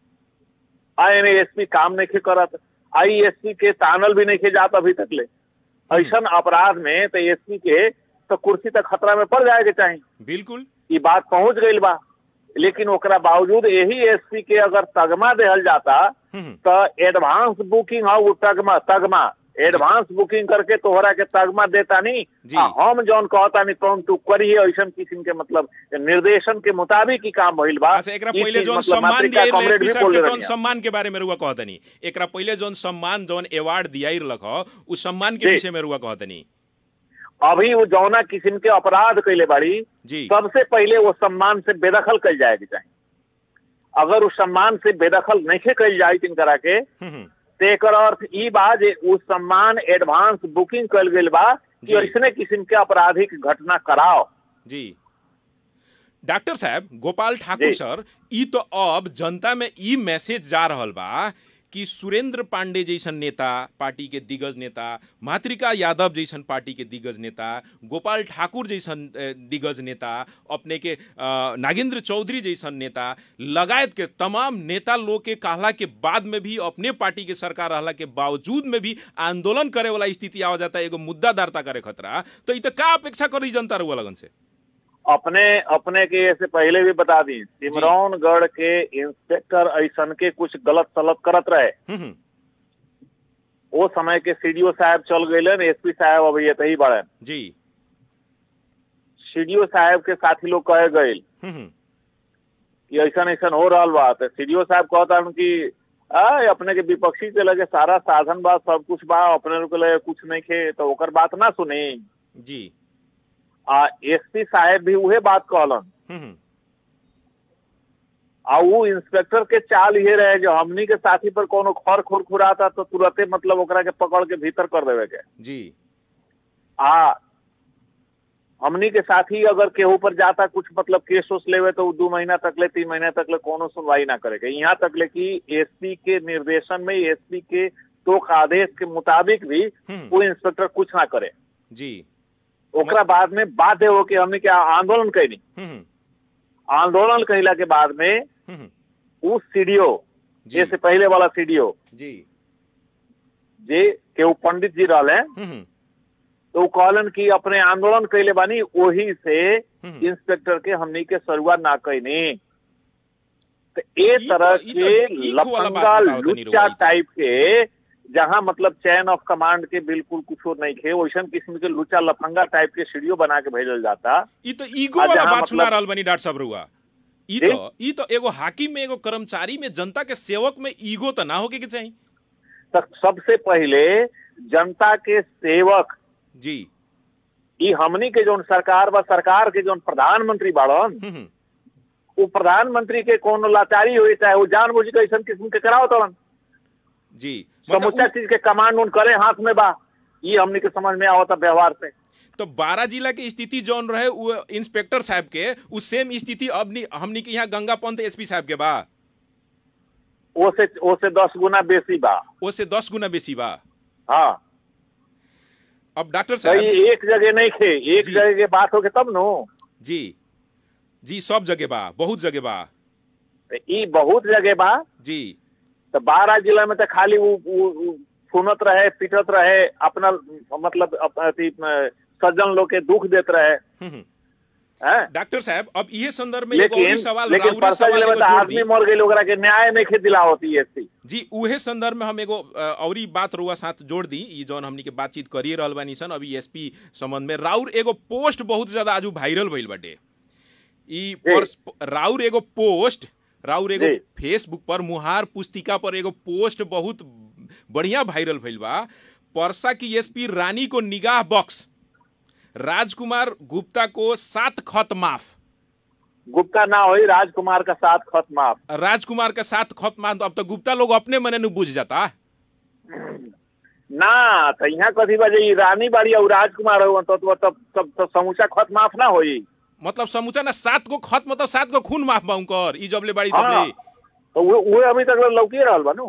आई एसपी काम नहीं खे करत आई एसपी के तानल भी नहीं खे जात अभी तक ले ऐसन अपराध में तो एसपी के तो कुर्सी तक खतरा में पड़ जाए के चाहिए बिल्कुल ई बात पहुंच गई बा लेकिन ओकरा बावजूद यही एसपी के अगर तगमा देहल जाता हम्म हम्म, तो एडवांस बुकिंग है वो तगमा तगमा एडवांस बुकिंग करके तोहरा के तगमा देता नहीं जी। आ, हम जौन कहता नहीं तुम तू करिए ऐसा किस्म के मतलब निर्देशन के मुताबिक ही काम भइल बा अच्छा एकरा ई पहिले चीज जौन मतलब सम्मान मातृका दियाइल कॉमरेड एसपी भी साहब बोल के रहे जौन सम्मान के बारे में रुआ कहतनी एकरा पहिले जौन सम्मान जौन अवार्ड दियाइल रख उ सम्मान के जी। विषय में रुआ कहतनी अभी वो जौना किस्म के अपराध कैले बाड़ी जी सबसे पहले वो सम्मान से बेदखल कल जाए के चाहिए अगर उस सम्मान से बेदखल नहीं कल जाए तिनकरा के हम्म हम्म, तो एकर अर्थ ई बा जे उ सम्मान एडवांस बुकिंग कल गेल बा जी। कि ऐसने किस्म के आपराधिक घटना कराओ जी डॉक्टर साहब गोपाल ठाकुर जी। सर ई तो अब जनता में ई मैसेज जा रहल बा कि सुरेंद्र पांडे जैसन नेता पार्टी के दिग्गज नेता मातृका यादव जैसन पार्टी के दिग्गज नेता गोपाल ठाकुर जैसन अ, दिग्गज नेता अपने के अ, नागेंद्र चौधरी जैसन नेता लगायत के तमाम नेता लोग के कहला के बाद में भी अपने पार्टी के सरकार रहला के बावजूद में भी आंदोलन करे वाला स्थिति आ जाता एगो मुद्दा दार्ता करे खतरा तो ई तो का अपेक्षा करी जनता रुआ लगन से अपने अपने के से पहले भी बता दी सिमरौनगढ़ के इंस्पेक्टर ऐसन के कुछ गलत सलत करत रहे हम्म हम्म, वो समय के सीडीओ साहब चल गए एसपी साहब अभी ये ही बड़े जी सीडीओ साहब के साथी लोग कहे गए हम्म, हम्म, कि ऐसा ऐसा हो रहा बा तो सीडीओ साहब कहता कि आ अपने के विपक्षी के लगे सारा साधन बा सब कुछ बा अपने लोग के लगे कुछ नहीं खे तो ओकर बात ना सुनी जी आ एसपी साहब भी उहे बात कहलन हम्म, हम्म, आ वो इंस्पेक्टर के चाल ये रहे जो हमनी के साथी पर कोनो खर खुर खुराता तो तुरंते मतलब ओकरा के पकड़ के भीतर कर देवे के जी आ हमनी के साथी अगर केहू पर जाता कुछ मतलब केस उस लेवे तो उ दू महीना तक ले तीन महीना तक ले कोनो सुनवाई ना करे के यहाँ तक ले कि एसपी के निर्देशन में एसपी के तो आदेश के मुताबिक भी हम्म, वो इंस्पेक्टर कुछ ना करे जी ओकरा बाद में बाध्य हो के हमने के आंदोलन कैनी हम्म, हम्म, आंदोलन कहला के बाद में हम्म, हम्म, उस सीडीओ जी जैसे पहले वाला सीडीओ जी जे केहू पंडित जी रहले हम्म, हम्म, तो वो कहलन कि अपने आंदोलन कैले बानी वही से हम्म। इंस्पेक्टर के हमनी के शुरुआत ना कैनी तो ए ई तरह तो- ई तो के ईख वाला बात लफंगा बताओ तनी लुच्चा रुआ। टाइप के जहाँ मतलब चैन ऑफ कमांड के बिल्कुल कुछ नहीं खे वैसन किस्म के लुच्चा लफंगा टाइप के सीढ़ियों बना के भेजल जाता ई तो ईगो आ वाला जहाँ बात सुना मतलब- रहल बनी डॉक्टर साहब रुआ ई जी? तो ई तो एगो हाकिम में एगो कर्मचारी में जनता के सेवक में ईगो तो ना होके के चाहिए तो सबसे पहले जनता के सेवक जी ई हमनी के जोन सरकार बा सरकार के जोन प्रधानमंत्री बाड़न हम्म, हम्म, वो प्रधानमंत्री के कोनो लाचारी हुई चाहे वो जानबूझ के ऐसा किस्म के कराओ तड़न जी समूचा मतलब उ- चीज के कमांड उन करे हाथ में बा ये हमनी के समझ में आवता व्यवहार से तो बारह जिला के स्थिति जौन रहे वो इंस्पेक्टर साहब के उ सेम स्थिति अब नी- हमनी के यहाँ गंगा पंत एसपी साहब के बा वो से वो से दस गुना बेसी बा ओसे दस गुना बेसी बा हाँ अब डॉक्टर तो साहब ये एक जगह नहीं खे एक जी। जगह के बात होके तब नो जी जी सब जगह बा बहुत जगह बा तो ई बहुत जगह बा जी तो बारह जिला में तो खाली वो वो- वो सुनत रहे पिटत रहे अपना मतलब अप- अथी अ, सज्जन लोग के दुख देत रहे हम्म, हम्म। हैं डॉक्टर साहब अब ये संदर्भ में एगो और लेकिन सवाल लेकिन राउरी परसा सवाल जिले में एगो तो जोड़ आदमी दी मर गई ओकरा के न्याय नहीं खे दिला होती है जी उहे संदर्भ में हम एगो अ, औरी बात रुआ साथ जोड़ दी ई जौन हमनी के बातचीत करिए रहल बानी सन अभी एसपी संबंध में राउर एगो पोस्ट बहुत ज्यादा आजू वायरल भइल बाटे ई पर्स- राउर एगो पोस्ट राउर एगो जी। फेसबुक पर मुहार पुस्तिका पर एगो पोस्ट बहुत बढ़िया वायरल भइल बा परसा की एसपी रानी को निगाह बॉक्स राजकुमार गुप्ता को सात खत माफ गुप्ता ना होई राजकुमार का साथ खत माफ राजकुमार का सात खत माफ अब तो गुप्ता लोग अपने मने नु बुझ जाता ना तो यहाँ कथी बजे ई रानी बाड़ी और राजकुमार हो तो तो तब तब तो समूचा खत माफ ना होई मतलब समूचा ना सात गो खत मतलब सात गो खून माफ बा उनकर ई जबले बाड़ी हाँ तबले तो वो वो अभी तक लौकी रहल बा नु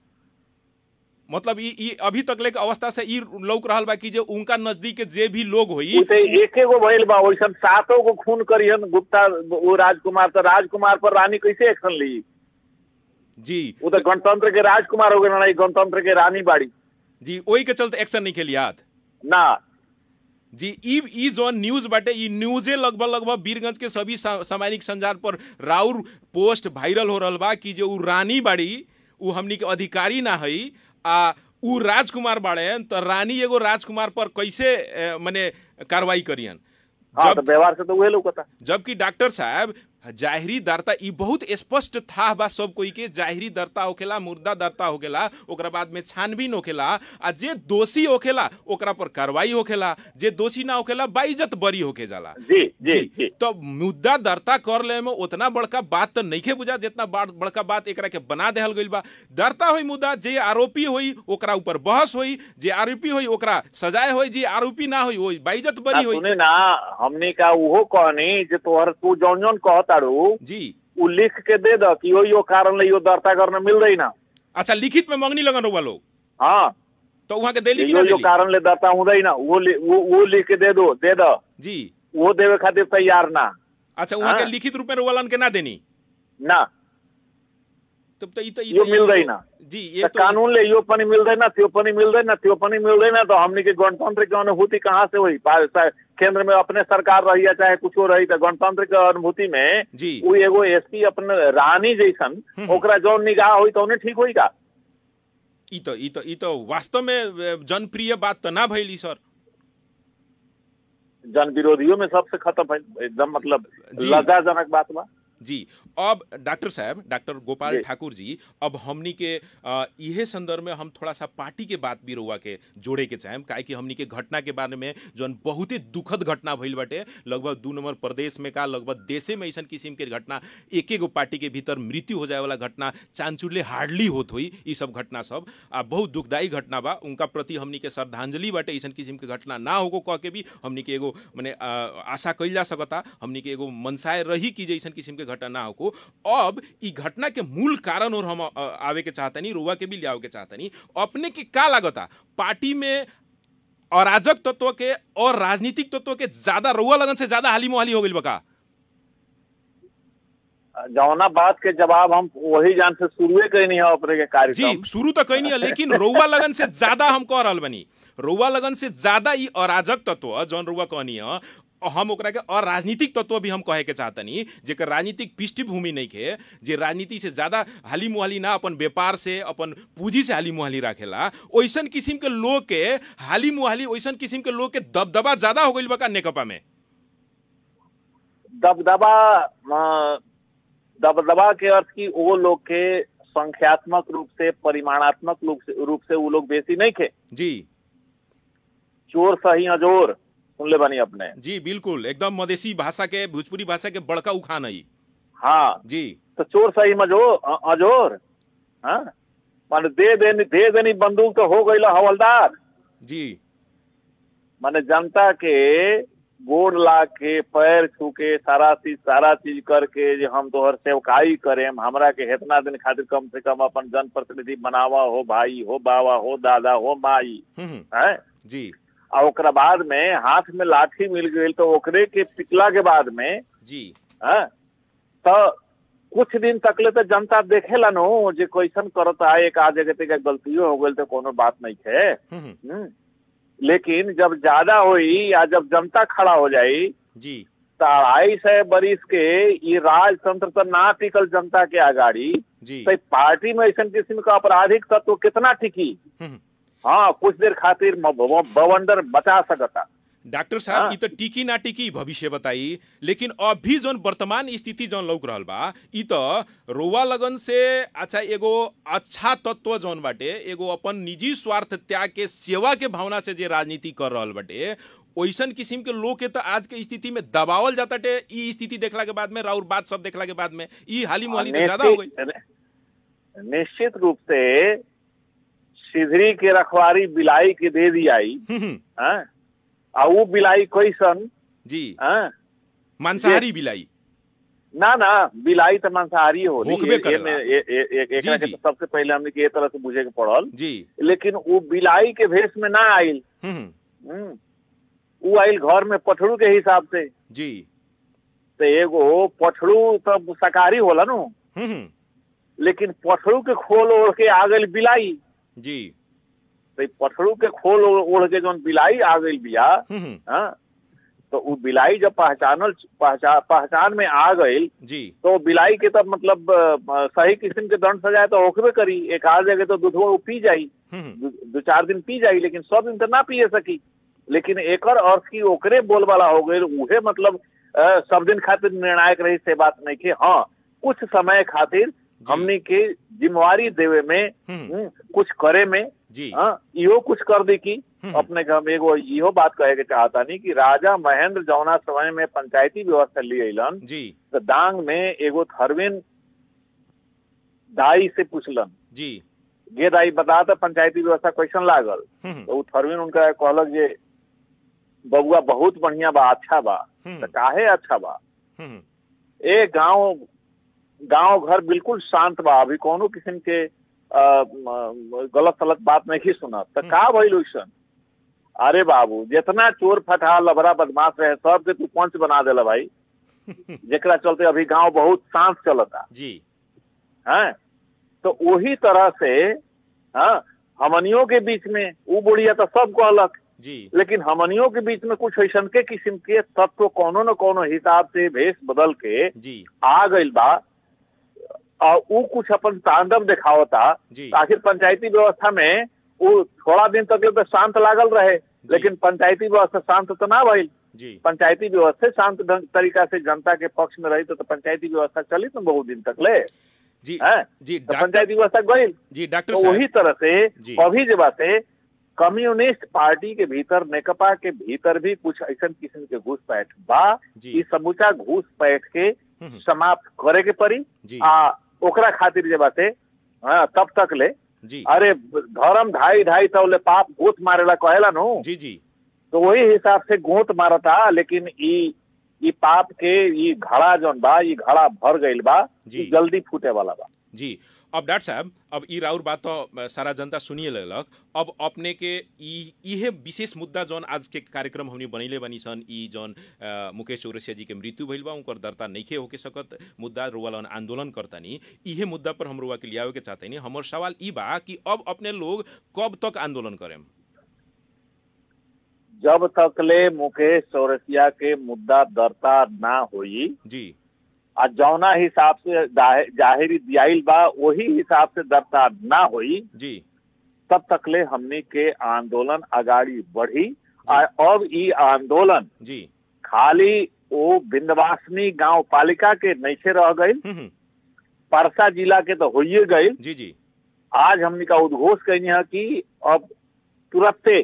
मतलब ई ई अभी तक ले के अवस्था से ई लौक रहल बा कि जे उनका नजदीक के जे भी लोग होई उसे एके गो भइल बा वैसन सातों को खून करियन गुप्ता वो राजकुमार तो राजकुमार पर रानी कैसे एक्शन ली जी वो तो गणतंत्र के राजकुमार हो गए ना ई गणतंत्र के रानी बाड़ी जी ओही के चलते एक्शन नहीं खेली याद ना जी ई ई जो न्यूज बाटे ई न्यूजे लगभग लगभग बीरगंज के सभी सा- सामाजिक संजाल पर राउर पोस्ट वायरल हो रहल बा कि जो उ रानी बाड़ी उ हमनी के अधिकारी ना हई आ उ राजकुमार बाड़े तो रानी एगो राजकुमार पर कैसे ए, मने कार्रवाई करियन हाँ जब तो व्यवहार से तो वही लोग था जबकि डॉक्टर साहब जाहिरी दरता ई बहुत स्पष्ट था बा सब कोई के जाहिरी दरता होखेला मुर्दा दरता होखेला ओकरा बाद में छानबीन होखेला आ जे दोषी होखेला ओकरा पर कार्रवाई होखेला जे दोषी ना होखेला बाइज्जत बरी होके जाला जी जी जी तो मुद्दा दरता कर ले में उतना बड़का बात तो नहीं बुझा जितना बड़- बड़का बात एकरा के बना देहल गइल बा दरता होई मुद्दा जे आरोपी होई ओकरा ऊपर बहस होई जे आरोपी होई ओकरा सजाए होई जे आरोपी ना होई वो बाइज्जत ना बरी होई सुने ना हमने का उहो कहनी जे तोहर तू जौन जौन कहताड़ू जी उ लिख के दे द कि यो यो कारण ले यो दर्ता करने मिल रही ना अच्छा लिखित में मंगनी लगन रहुआ लोग हाँ तो वहां के देली कि यो ना यो देली कारण ले दर्ता हुँदै ना वो लि- वो वो लिख के दे दो दे द जी वो देवे खातिर तैयार ना अच्छा वहां के हाँ। लिखित रूप में रोवालन के ना देनी ना तब तो ई तो ई यो तो- मिल्दैन। जी तो ये तो कानूनले यो पनि मिल्दैन त्यो पनि मिल्दैन त्यो पनि मिल्दैन तो हमने के गणतंत्र की अनुभूति कहाँ से हुई पा- सा- केंद्र में अपने सरकार रही या चाहे कुछ रही तो गणतंत्र के अनुभूति में जी वो एगो एसपी अपन रानी जैसन हम्म। ओकरा जौन निगाह हुई तो उन्हें ठीक होई का ई तो ई तो ई तो वास्तव में अ, जनप्रिय बात तो ना भइली सर जन विरोधियों में सबसे खत्म है एकदम मतलब जी। लज्जाजनक बात बा जी अब डॉक्टर साहब डॉक्टर गोपाल जी। ठाकुर जी अब हमनी के अ, इहे संदर्भ में हम थोड़ा सा पार्टी के बात भी रउआ के जोड़े के चाहेम काहे कि हमनी के घटना के बारे में जौन बहुते दुखद घटना भइल बाटे लगभग दू नंबर प्रदेश में का लगभग देशे में ऐसन किस्म के घटना एक एगो पार्टी के भीतर मृत्यु हो जाए वाला घटना चांचुले हार्डली होत हुई ई सब घटना सब आ बहुत दुखदायी घटना बा उनका प्रति हमनी के श्रद्धांजलि बाटे ऐसन किस्म के घटना ना होगो कह के भी हमनी के एगो मने अ, आशा कइल जा सकता हमनी के एगो मनसाय रही कि जैसन किस्म के घटना ना होको अब ई घटना के मूल कारण और हम अ, आवे के चाहतनी रुआ के भी लियावे के चाहतनी अपने के का लागता पार्टी में अराजक तत्व के और राजनीतिक तत्व के ज्यादा रुआ लगन से ज्यादा हाली मोहाली हो गइल बका जौना बात के जवाब हम वही जान से शुरुए कहीं नहीं है अपने के जी कार्यक्रम शुरू तो कहीं नहीं है लेकिन रउआ लगन से ज्यादा हम कह रहल बनी रउआ लगन से ज्यादा ई अराजक तत्व जौन रउआ कहनी है हम ओकरा के अराजनीतिक तत्व भी हम कहे के चाहतनी जेकर राजनीतिक पृष्ठभूमि नहीं के जे राजनीति से ज्यादा हाली मुहाली ना अपन व्यापार से अपन पूंजी से हाली मुहाली राखेला ओइसन किस्म के लोग के हाली मुहाली ओइसन किस्म के लोग के दबदबा ज्यादा हो गइल बा का नेकपा में दबदबा अ, दबदबा के अर्थ की वो लोग के संख्यात्मक रूप से परिमाणात्मक रूप से रूप से वो लोग बेसी नहीं थे जी चोर सही अजोर सुन ले बनी अपने जी बिल्कुल एकदम मधेसी भाषा के भोजपुरी भाषा के बड़का उखान है ई। हाँ जी तो चोर सही मजो अ- अजोर हाँ माने दे देनी दे देनी बंदूक तो हो गई हवलदार जी माने जनता के गोड़ ला के पैर छू के सारा चीज सारा चीज करके जे हम तोहर सेवकाई करेम हमरा के इतना दिन खातिर कम से कम अपन जनप्रतिनिधि बनावा हो भाई हो बाबा हो दादा हो माई हम्म हम्म, है जी और ओकरा बाद में हाथ में लाठी मिल गई तो ओकरे के पिटला के बाद में जी हैं, तो कुछ दिन तकले तो जनता देखेला नो जे कैसन करता है एक आध जगह के गलतियों हो गई तो कोनो बात नहीं है हम्म हम्म, हम्म। लेकिन जब ज्यादा होई या जब जनता खड़ा हो जाई जी तो अढ़ाई सौ बरिस के ये राजतंत्र तो ना टिकल जनता के आगाड़ी जी तो ई पार्टी में ऐसा किस्म का आपराधिक तत्व कितना टिकी हम्म, हम्म। हाँ कुछ देर खातिर म- ब- बवंडर बचा सकता डॉक्टर साहब हाँ। ई तो टिकी ना टिकी भविष्य बताई लेकिन अभी जोन वर्तमान स्थिति जोन लौक रहल बा ई तो रोवा लगन से अच्छा एगो अच्छा तत्व जोन बाटे एगो अपन निजी स्वार्थ त्याग के सेवा के भावना से जे राजनीति कर रहल बाटे ओइसन किस्म के लोग के तो आज के स्थिति में दबावल जाता टे ई स्थिति देखला के बाद में राउर बात सब देखला के बाद में ई हाली मुहाली तो ज्यादा हो गई निश्चित निश्चित रूप से सिधरी के रखवारी बिलाई के दे दी आई हम्म, हम्म, हैं? आ वो बिलाई कैसन जी हैं? मांसाहारी बिलाई ना ना बिलाई तो मांसाहारी हो होकबे करेला। जी, एकरा के जी। तो सबसे पहले हमने के ए तरह से बुझे के पड़ल जी लेकिन वो बिलाई के भेष में ना आइल हम्म, हम्म, हम्म। वो आइल घर में पठड़ू के हिसाब से जी तो एगो पठड़ू तो शाकाहारी होला नु हम्म, हम्म, लेकिन पठड़ू के खोल ओढ़ के आ गई बिलाई जी तो ई पठड़ू के खोल ओढ़ ओढ़ के जौन बिलाई आ गई बिया हम्म, हम्म, हाँ तो वो बिलाई जब पहचानल पहचान पहचान में आ गई जी तो बिलाई के तब मतलब अ, सही किस्म के दंड सजाए तो होकबे करी एक आध जगह तो दूधवा वो पी जाई हम्म, हम्म, दू दू चार दिन पी जाई लेकिन सब दिन तो ना पिए सकी लेकिन एकर अर्थ की ओकरे बोल वाला हो गई उहे मतलब अ, सब दिन खातिर निर्णायक रही से बात नहीं के हाँ कुछ समय खातिर हमनी के जिम्मेवारी देवे में हम्म। हम्म, कुछ करे में जी हाँ इहो कुछ कर दी की हम्म। अपने घर में एगो इहो बात कहे के चाहता नहीं कि राजा महेंद्र जौना समय में पंचायती व्यवस्था ली अलन जी तो दांग में एगो थरविन दाई से पूछलन जी गे दाई बता तो पंचायती व्यवस्था कैसन लागल हम्म, तो उ थरविन उनका कहलक जे बबुआ बहुत बढ़िया बा अच्छा बा हम्म, तो काहे अच्छा बा हम्म, ए गांव गांव घर बिल्कुल शांत बा अभी कोनो किस्म के अ, म, गलत सलत बात नहीं सुना तो का भइल ओइसन अरे बाबू जितना चोर फटा लबरा बदमाश रहे सब के तू पंच बना देला भाई जेकरा चलते अभी गांव बहुत शांत चलता जी हैं तो वही तरह से हाँ हमनियों के बीच में वो बुढ़िया तो सब कहलक जी लेकिन हमनियों के बीच में कुछ ऐसन के किस्म के तत्व कोनो न कोनो हिसाब से भेष बदल के जी आ गइल बा और ऊ कुछ अपन तांडव दिखावता जी आखिर पंचायती व्यवस्था में वो थोड़ा दिन तक तो शांत लागल रहे लेकिन पंचायती व्यवस्था शांत तो ना भइल जी पंचायती व्यवस्था शांत ढंग तरीका से जनता के पक्ष में रही तो, तो पंचायती व्यवस्था चली तो बहुत दिन तक ले जी हैं? जी तो डॉक्टर पंचायती व्यवस्था गई जी डॉक्टर तो साहब वही तरह से जी। अभी जे बाते कम्युनिस्ट पार्टी के भीतर नेकपा के भीतर भी कुछ ऐसा किस्म के घुसपैठ बा जी। ई समूचा घुसपैठ के हम्म, समाप्त करे के पड़ी जी आ ओकरा खातिर जे बाते हाँ, तब तक ले जी अरे धर्म ढाई ढाई तौले पाप गोत मारेला कहेला नु जी जी तो वही हिसाब से गोत मारता लेकिन ई ई पाप के ई घड़ा जौन बा ई घड़ा भर गईल बा जी। ई जल्दी फूटे वाला बा जी अब डॉक्टर साहब अब ई राउर बात तो अ, सारा जनता सुनिए लगलक अब अपने के ई इहे विशेष मुद्दा जौन आज के कार्यक्रम हमनी बनैले बनी सन ई जौन अ, मुकेश चौरसिया जी के मृत्यु भइल बा उनकर दर्ता नइखे होके सकत मुद्दा रुवालन आंदोलन करतानी इहे मुद्दा पर हम रुआ के लियावे के चाहतनी हमर सवाल ई बा कि अब अपने लोग कब तक आंदोलन करेम जब तक ले मुकेश चौरसिया के मुद्दा दर्ता ना होई जी आ जौना हिसाब से जाहि- जाहिरी दियाइल बा वही हिसाब से दर्ता ना होई जी तब तक ले हमनी के आंदोलन अगाड़ी बढ़ी आ अब ई आंदोलन जी खाली वो बिंदवासनी गांव पालिका के नैसे रह गई हम्म, हम्म, परसा जिला के तो होइए गई जी जी आज हमने का उद्घोष कहनी है कि अब तुरंते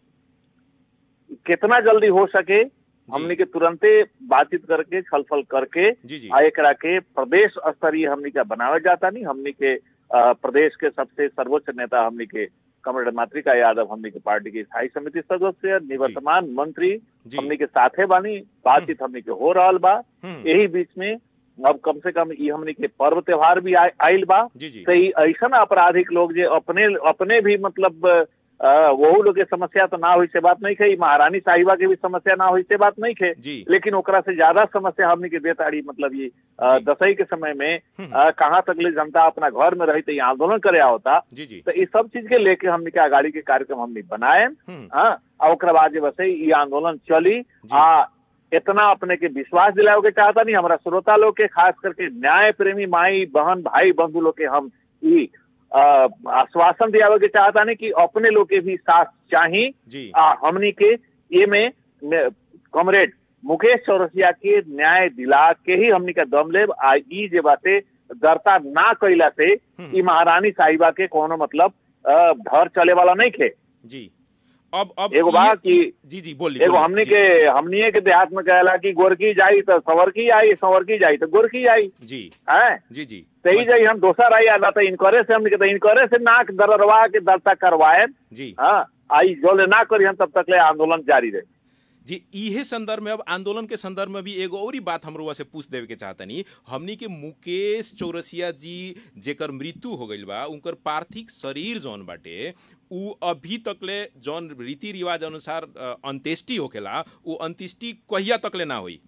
कितना जल्दी हो सके हमने के तुरंते बातचीत करके छलफल करके जी जी आ एकरा के प्रदेश स्तरीय हमने का बनावे जाता नहीं हमने के अ, प्रदेश के सबसे सर्वोच्च नेता हमने के कमरेड मातृका यादव हमने के पार्टी की स्थायी समिति सदस्य निवर्तमान मंत्री जी हमने के साथे बानी बातचीत हमने के हो रहल बा हम्म, यही बीच में अब कम से कम ई हमने के पर्व त्योहार भी आ- आइल बा जी जी तो ई ऐसा आपराधिक लोग जे अपने अपने भी मतलब अ, वहू लोग के समस्या तो ना हुई से बात नहीं खे ई महारानी साहिबा के भी समस्या ना हुई से बात नहीं खे जी लेकिन ओकरा से ज्यादा समस्या हमने के देताड़ी मतलब ये अ, जी। दसई के समय में हम्म। अ, कहाँ तक ले जनता अपना घर में रही तो ये आंदोलन करे होता जी जी तो इस सब चीज के लेके हमने के आगाड़ी के कार्यक्रम हमने बनाए हम्म, हाँ और ओकरा बाद जे बसे ये आंदोलन चली जी। आ इतना अपने के विश्वास दिलाओ के चाहता नहीं हमारा श्रोता लोग के खास करके न्याय प्रेमी माई बहन भाई बंधु लोग के हम ई अ, आश्वासन दिलावे के चाहता नहीं कि अपने लोग के भी साथ चाही जी आ हमनी के ये में में कॉमरेड मुकेश चौरसिया के न्याय दिला के ही हमनी का दम लेब आ ई जे बाते दरता ना कैला से हम्म। ई महारानी साहिबा के कोनो मतलब अ, घर चले वाला नहीं खे जी अब अब एगो बा ये- कि- जी जी बोलिए एगो बोलिए, हमनी जी, के हमनी के देहात में कहला कि गोरकी जाई तो संवरकी आई संवरकी जाई तो गोरकी आई जी है जी जी सही जाई हम दोसर आई आला तो इनकरे से हमनी के तो इनकरे से नाक दररवा के दरता करवाए जी हाँ आई जो ले ना करी हम तब तक ले आंदोलन जारी रहे जी इहे संदर्भ में अब आंदोलन के संदर्भ में भी एगो और ही बात हमरो से पूछ देवे के चाहतनी हमनी के मुकेश चौरसिया जी जेकर मृत्यु हो गइल बा उनकर पार्थिव शरीर जौन बाटे उ अभी तकले जौन रीति रिवाज अनुसार अ, अंत्येष्टि होखेला उ अंत्येष्टि कहिया तकले ना होई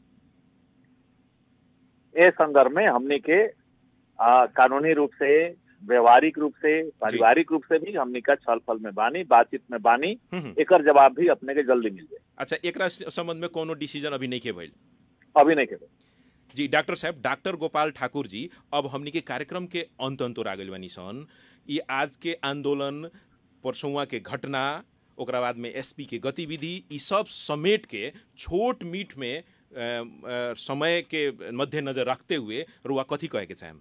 ए संदर्भ में हमने के आ, कानूनी रूप से व्यवहारिक रूप से पारिवारिक रूप से भी हमने का छल फल में बानी बातचीत में बानी हम्म, हम्म। एकर जवाब भी अपने के जल्दी मिल जाए अच्छा एकरा संबंध में कोनो डिसीजन अभी नहीं के भइल अभी नहीं के जी डॉक्टर साहब डॉक्टर गोपाल ठाकुर जी अब हमनी के कार्यक्रम के अंत अंतोर आ गइल बानी सन ये आज के आंदोलन परसौआ के घटना ओकरा बाद में एसपी के गतिविधि ई सब समेट के छोट मीठ में अ, अ, समय के मद्देनजर रखते हुए रुआ कथी कहे के चाहेम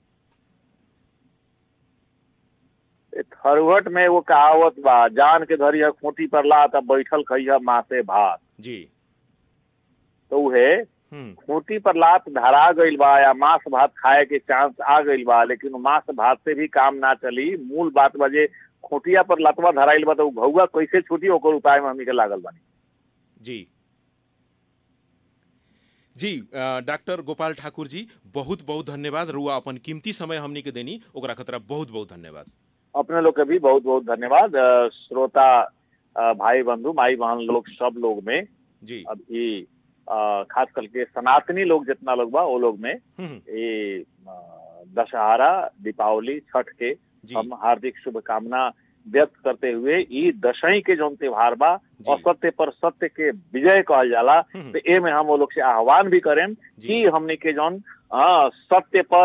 ए थरवट में वो कहावत बा जान के धरिया खूंटी पर ला तब बैठल खइया मासे भात जी तो उहे हम्म खूंटी पर लात धरा गइल बा या मांस भात खाए के चांस आ गइल बा लेकिन उ मांस भात से भी काम ना चली मूल बात बजे खूंटिया पर लतवा धराइल बा तो उ घौआ कैसे छूटी ओकर उपाय में हमनी के लागल बानी जी जी अ, डॉक्टर गोपाल ठाकुर जी बहुत बहुत धन्यवाद रुआ अपन कीमती समय हमनी के देनी ओकरा खतरा बहुत बहुत धन्यवाद अपने लोग के भी बहुत बहुत धन्यवाद अ, श्रोता अ, भाई बंधु माई बहन लोग सब लोग में जी अभी अ, खास करके सनातनी लोग जितना लोग बा वो लोग में हम्म, ये अ, दशहरा दीपावली छठ के जी हम हार्दिक शुभकामना व्यक्त करते हुए ई दशई के जौन त्योहार बा जी। असत्य पर सत्य के विजय कहल जाला हम्म, तो ए में हम वो लोग से आह्वान भी करें जी। कि हमने के जौन अ, सत्य पर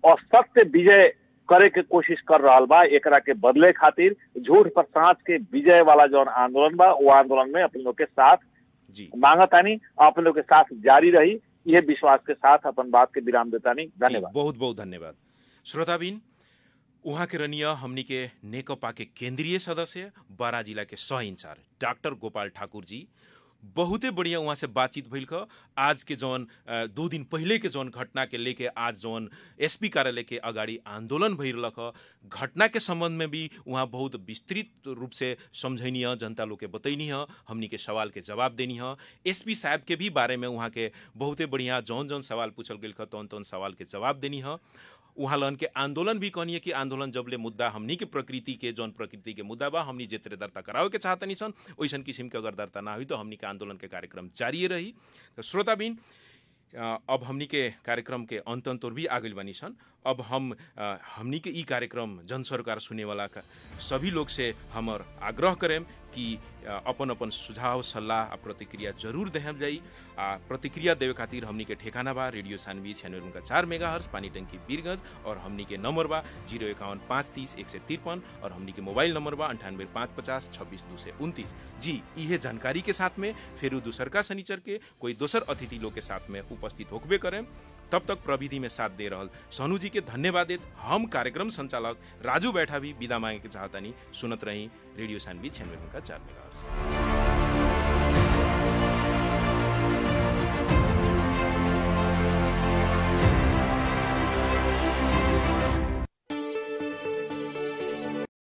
असत्य विजय करे के कोशिश कर रहा बा एकरा के बदले खातिर झूठ पर सांच के विजय वाला जौन आंदोलन बा वो आंदोलन में अपने लोग के साथ जी मांगतानी अपने लोग के साथ जारी रही यह विश्वास के साथ अपन बात के विराम देतानी धन्यवाद जी, बहुत बहुत धन्यवाद श्रोताबिन उहाँ के रनिया हमनी के नेकपा के केंद्रीय सदस्य बारा जिला के सह इंचार्ज डॉक्टर गोपाल ठाकुर जी बहुते बढ़िया उहाँ से बातचीत भइल ख आज के जौन अ, दो दिन पहिले के जौन घटना के लेके आज जौन एसपी कार्यालय के अगाडि आन्दोलन भइरहल ख घटना के संबंध में भी उहाँ बहुत विस्तृत रूप से समझैनी ह जनता लोग के बतैनी ह हमनी के सवाल के जवाब देनी ह एसपी साहब के भी बारे में उहाँ के बहुते बढ़िया जौन जौन सवाल पूछल गेल ख तौन तौन सवाल के जवाब देनी ह उहाँ लन के आंदोलन भी कहनी है कि आंदोलन जबले मुद्दा हमनी के प्रकृति के जौन प्रकृति के मुद्दा बा हमनी जेतरे दर्ता करावे के चाहतनी सन ओइसन किसिम के अगर दर्ता ना हुई तो हमनी के आंदोलन के कार्यक्रम जारी रही तो श्रोताबिन अ, अब हमनी के कार्यक्रम के अंत अंत और भी आ गइल बानी सन अब हम अ, हमनी के ई कार्यक्रम जन सरकार सुने वाला का सभी लोग से हमर आग्रह करेम कि अ, अपन अपन सुझाव सल्लाह आ प्रतिक्रिया जरूर देहल जाई आ प्रतिक्रिया देवे खातिर हमनी के ठेकाना बा रेडियो सानवी छियानवे उनका चार मेगा हर्स पानी टंकी बीरगंज और हमनी के नंबर बा जीरो इक्यावन पाँच तीस एक सौ तिरपन और हमनी के मोबाइल नंबर बा अंठानवे पाँच पचास छब्बीस दो सौ उनतीस जी इहे जानकारी के साथ में फेरू दूसर का शनिचर के कोई दोसर अतिथि लोग के साथ में उपस्थित होकबे करें तब तक प्रविधि में साथ दे रहल सोनू जी के धन्यवाद देत हम कार्यक्रम संचालक राजू बैठा भी विदा मांगे के चाहतानी सुनत रही रेडियो सानवी छियानवे उनका चार मेगा